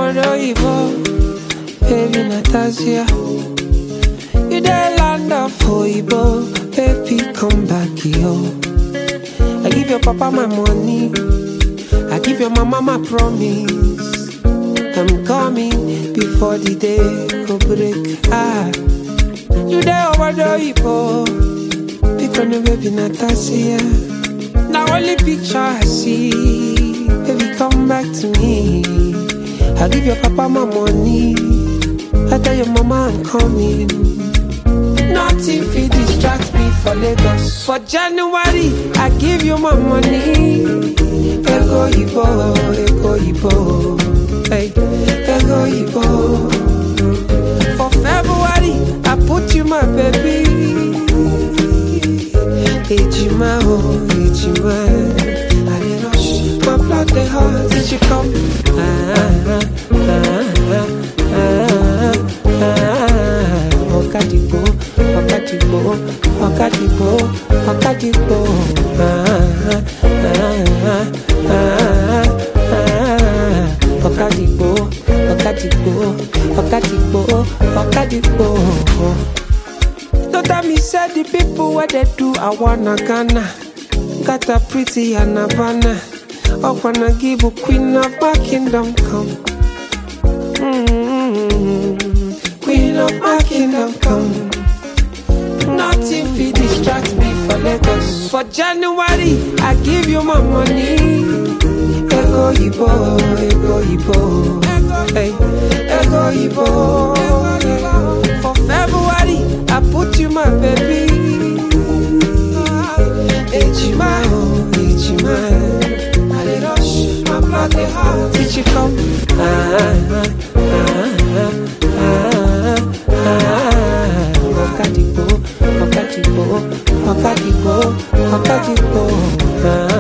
Obodo baby Natasha. You dey land of Oibo, baby come back yo. I give your papa my money, I give your mama my promise. I'm coming before the day go break. Ah, you dey Obodo Pick on the baby Natasha. Now only picture I see, baby come back to me. I give your papa my money. I tell your mama I'm coming. Nothing fit distract me for Lagos. For January, I give you my money. Ego Ibo, Ego Ibo, hey, Ego Ibo. For February, I put you my baby. Ejima, oh, Ejima. I dey rush, my blood dey hot. Did you come? Ah, ah, ah, ah, ah. Ọ̀kadìgbò, ọ̀kadìgbò, ọ̀kadìgbò, ọ̀kadìgbò. Ah, ah, ah, ah, ah. Ọ̀kadìgbò, ọ̀kadìgbò, ọ̀kadìgbò, ọ̀kadìgbò. No tell me say the people where they do I wanna Ghana Got a pretty and Havana I wanna give a queen of my kingdom come mm Queen of my kingdom come Nothing fit distract me for Lagos For January I give you my money Ego Ibo, Ego Ibo Hey, Ego Ibo For February I put you my baby Ejima, oh, Ejima I dey rush, my blood dey hot Did you come? Ah, ah, ah, ah, ah Ọ̀kadìgbò, ọ̀kadìgbò, ọ̀kadìgbò, ọ̀kadìgbò Ah,